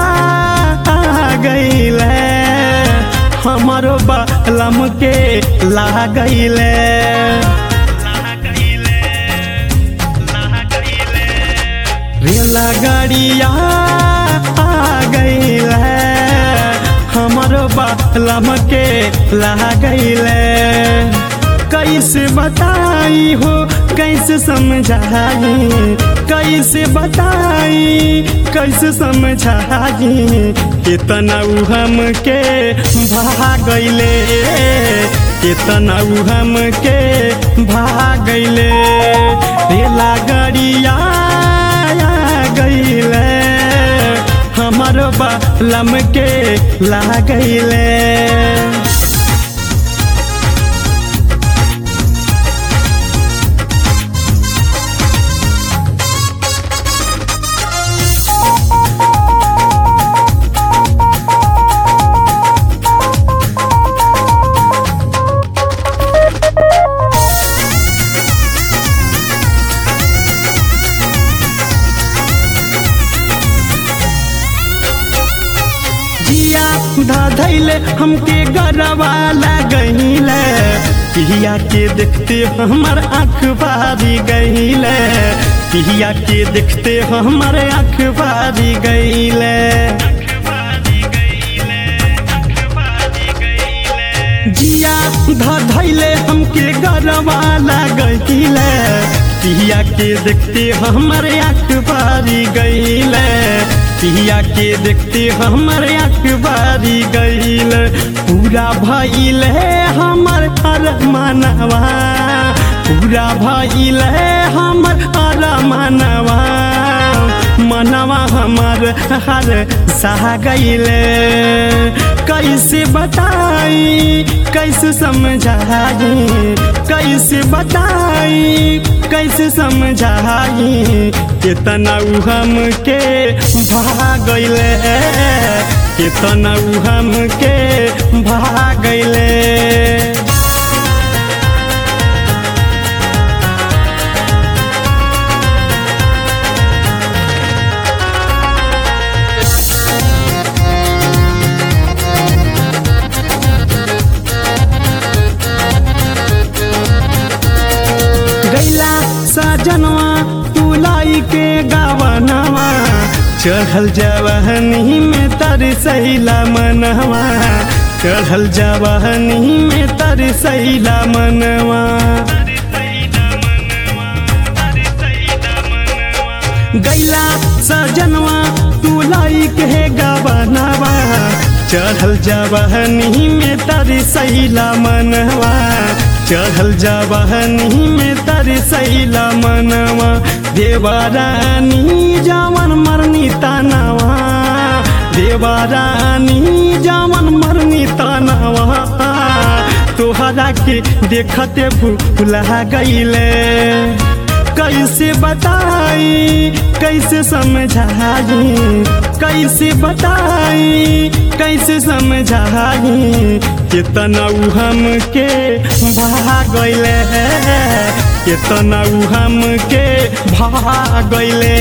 गईले हमारो बलम के ला गईले रेला गाड़िया गईले हमारो बलम के ला गईले कैसे बताई हो कैसे समझाई कैसे बताई कैसे समझाई कितना उ हमके भागैले कितना उ हमके भागैले रेला गाड़िया गईले हमर बलम के लागैले जिया धैले हमके गरबा लगैले पिया के देखते हमर आँख बारी गईले पिया के देखते हमर आँख बारी गईले जिया धैले हमके गरबा लगैले पिया के देखते हमर आँख बारी गईले पिया के देखते हमर आँख बारी गईल पूरा भइल हमर हर मनवा पूरा भइल हमर हर मनवा मनवा हमर हर सह गईल कैसे बताई कैसे समझाई कैसे बताई कैसे समझाई कितना उ हमके भागैले कितना उ हमके भागैले गैला सजनवा तुलाई के गावनवा चढ़ल जवाहनी में तर सैला मनवा चढ़ल जवाहनी में तर सैला मनवा गैला सजनवा तुलाई के गावनवा चढ़ल जवाहनी में तर सैला मनवा चढ़ल जवाहनी में तर सैला मनवा देवारानी जवन मरनी तनवा देवारानी जवन मरनी तनवा तोहरा के देखते भूला गईले कैसे बताई कैसे समझाई कैसे बताई कैसे समझाई कितना उ हमके भागैले कितना उ हमके भागैले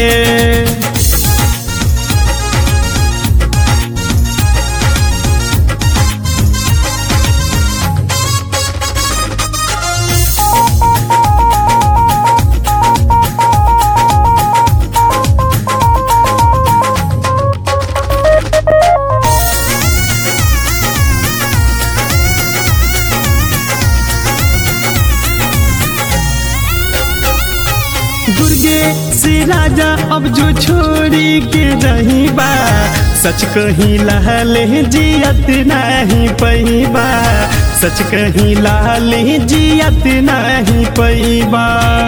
दुर्गे से राजा अब जो छोड़ी के रही बा सच कहीं लहले जियत नहीं पैबा सच कहीं लहले जियत नहीं पैबा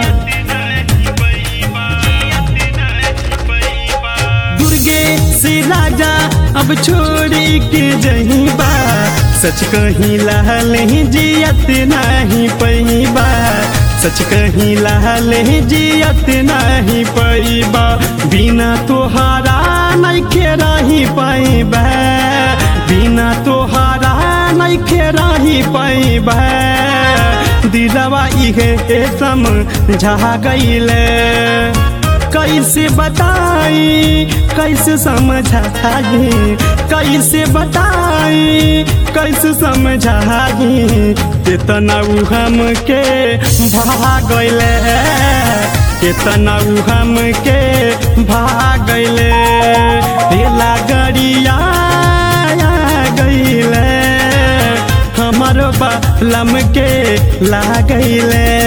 दुर्गे से राजा अब छोड़ी के जही बा सच कहीं लहले जियत नहीं पैबा सच कहीं लहले जियत नहीं पैबा बिना तोहारा नहीं के रही पैबा बिना तोहारा नहीं के रही पैबा दिलवा इहे समझा गईले कैसे बताई कैसे समझाई कैसे बताई कैसे समझाई कितना उ हमके भागले कितना उ हमके भागले तेला गरिया गईले हमारो बालम के लागैले